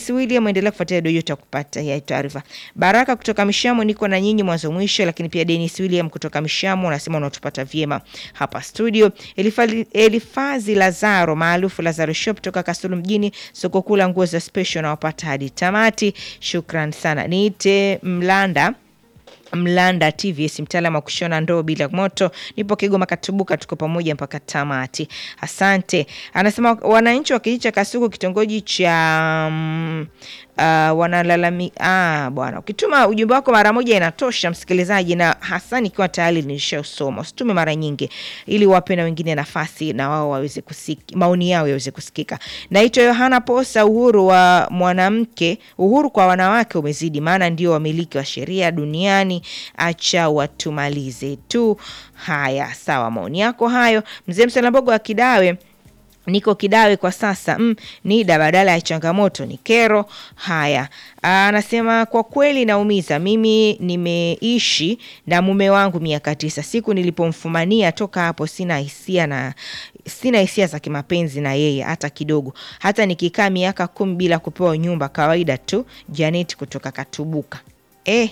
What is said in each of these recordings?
Dennis William, endelea kufuatilia Doyota kupata ya taarifa. Baraka kutoka Mishamo, niko na nyinyi mwanzo mwisho, lakini pia Dennis William kutoka Mishamo unasema unatupata vyema hapa studio. Elifa- Elifazi Lazaro maarufu Lazaro Shop toka Kasulu mjini, soko kuu la nguo za special na wapata hadi tamati. Shukran sana. Niite Mlanda Mlanda TVS mtaalamu wa kushona ndoo bila moto. Nipo Kigoma Katubuka, tuko pamoja mpaka tamati. Asante. Anasema wananchi wa kijiji cha Kasuku kitongoji cha mm, uh, wanalalami ah, bwana, ukituma ujumbe wako mara moja inatosha msikilizaji, na hasa nikiwa tayari nilishausoma. Usitume mara nyingi, ili wape na wengine nafasi na wao waweze kusiki, maoni yao yaweze kusikika. Naitwa Yohana Posa. Uhuru wa mwanamke, uhuru kwa wanawake umezidi, maana ndio wamiliki wa sheria duniani. Acha watumalize tu. Haya, sawa, maoni yako hayo. Mzee Msalambogo wa Kidawe niko Kidawe kwa sasa. Mm, NIDA badala ya changamoto ni kero. Haya, anasema kwa kweli naumiza. Mimi nimeishi na mume wangu miaka tisa. Siku nilipomfumania toka hapo sina hisia na sina hisia za kimapenzi na yeye hata kidogo. Hata nikikaa miaka kumi bila kupewa nyumba, kawaida tu. Janet kutoka Katubuka. Eh,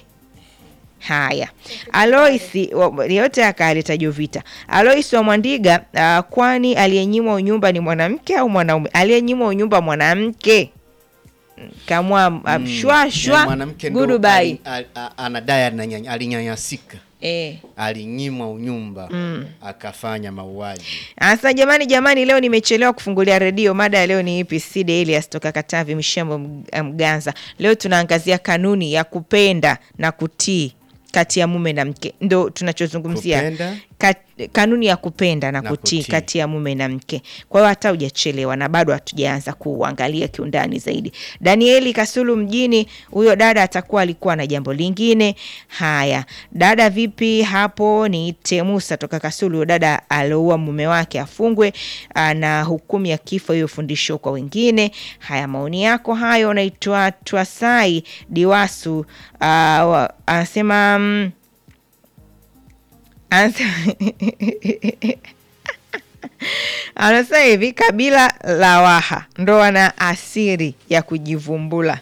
Haya, Aloisi wa- yote akaleta Jovita. Aloisi wa Mwandiga, uh, kwani aliyenyimwa unyumba ni mwanamke au mwanaume? Aliyenyimwa unyumba mwanamke kamwa mm, shwa Ya shwa mwanamke ndo goodbye. ali- a- a- anadai ananya- alinyanyasika Eh. alinyimwa unyumba akafanya mauaji Asa jamani, jamani, leo nimechelewa kufungulia redio. Mada ya leo ni ipi? Side Elias toka Katavi Mishambo Mg- Mganza. Leo tunaangazia kanuni ya kupenda na kutii kati ya mume na mke, ndo tunachozungumzia Kupenda? Kat, kanuni ya kupenda na, Na kutii kutii. kati ya mume na mke. Kwa hiyo hata hujachelewa na bado hatujaanza kuangalia kiundani zaidi. Danieli Kasulu mjini, huyo dada atakuwa alikuwa na jambo lingine. Haya, dada vipi hapo? Ni Temusa toka Kasulu. Huyo dada alioua mume wake afungwe ah, na hukumu ya kifo, hiyo fundisho kwa wengine. Haya, maoni yako hayo. Unaitwa Twasai Diwasu, ah, wa- anasema mm, Anasema- anasema hivi, kabila la Waha ndo wana asiri ya kujivumbula,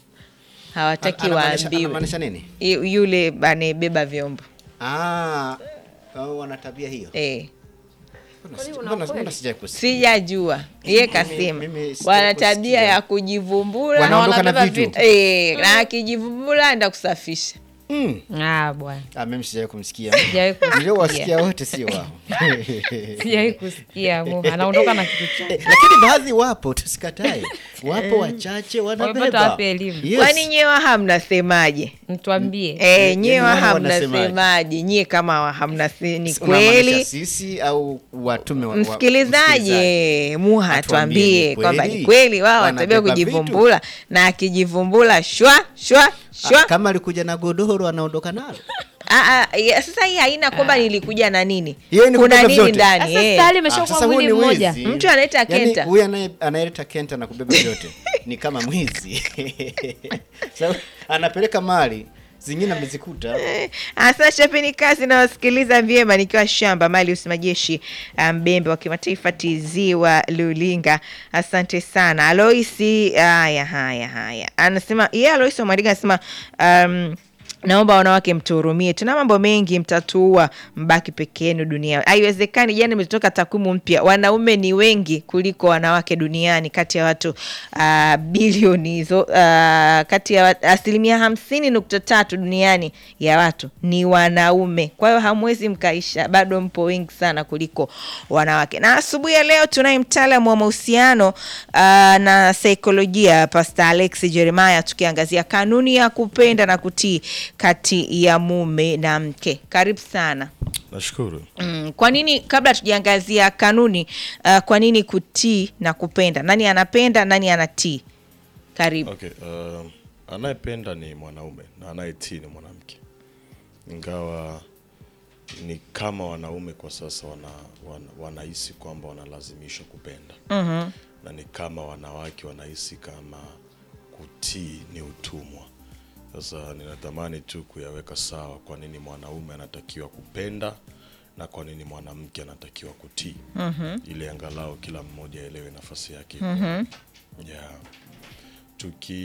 hawataki Anamaanisha- waambiwe. anamaanisha nini Yu- Yule anayebeba vyombo Ah, hao wana tabia hiyo eh, Mbona sija- mbona- mbona sijai kusikia? sijajua ye kasema mimi sija wana kusikia. tabia ya kujivumbula Wanaondoka na wanabeba vitu. eh, na akijivumbula enda kusafisha Mm. Ah, bwana. Ah, mimi sijai kumsikia Sijawahi kusikia. niliowasikia wote sio wao Sijawahi kusikia. Mu- Anaondoka na kitu chake. Eh, lakini baadhi wapo tusikatae wapo wachache Wamepata wanabeba wapi elimu? Yes. kwani nyewe hamnasemaje? Mtuambie. Eh, nyewe yaani wao hamnasemaje? wanasemaje? Nyie kama wa- hamnase ni Unamaanisha kweli sisi au watume wa- wa- msikilizaji muha Atuambie tuambie ni kwamba kweli? ni kweli wao Wanabeba watabia kujivumbula na akijivumbula shwa shwa Ah, shwa kama alikuja na godoro anaondoka nalo Ah, ah, ya, sasa hii haina kwamba nilikuja na nini Hiyo ni kuna kubeba nini vyote. ndani Sasa eh. tayari Ah, imeshakuwa sasa huyu mwili ni mmoja. wizi. Mtu anaita Yaani, kenta. huyu anaye- anayeleta kenta na kubeba vyote ni kama mwizi Sasa, anapeleka mali zingine amezikuta Asa chapeni kazi na wasikiliza vyema nikiwa shamba mali usimajeshi mbembe wa kimataifa TZ wa Lulinga. Asante sana Aloisi. Haya, haya, haya, anasema yeye yeah, Aloisi Omariga anasema um, naomba wanawake mtuhurumie, tuna mambo mengi, mtatuua mbaki peke yenu dunia. Haiwezekani. Jana imetoka takwimu mpya, wanaume ni wengi kuliko wanawake duniani, kati ya watu uh, bilioni hizo uh, kati ya wa- asilimia hamsini nukta tatu duniani ya watu ni wanaume. Kwa hiyo hamwezi mkaisha, bado mpo wengi sana kuliko wanawake. Na asubuhi ya leo tunaye mtaalamu wa mahusiano uh, na saikolojia Pastor Alex Jeremiah, tukiangazia kanuni ya kupenda na kutii kati ya mume na mke. Karibu sana. Nashukuru. Mm, kwa nini kabla tujaangazia kanuni uh, kwa nini kutii na kupenda? Nani anapenda, nani anatii? Karibu. Okay, uh, anayependa ni mwanaume na anayetii ni mwanamke, ingawa ni kama wanaume kwa sasa wana, wana, wanahisi kwamba wanalazimishwa kupenda Mhm. na ni kama wanawake wanahisi kama kutii ni utumwa. Sasa ninatamani tu kuyaweka sawa, kwa nini mwanaume anatakiwa kupenda na kwa nini mwanamke anatakiwa kutii, ili angalau kila mmoja aelewe nafasi yake. iko wapi. Yeah. Tuki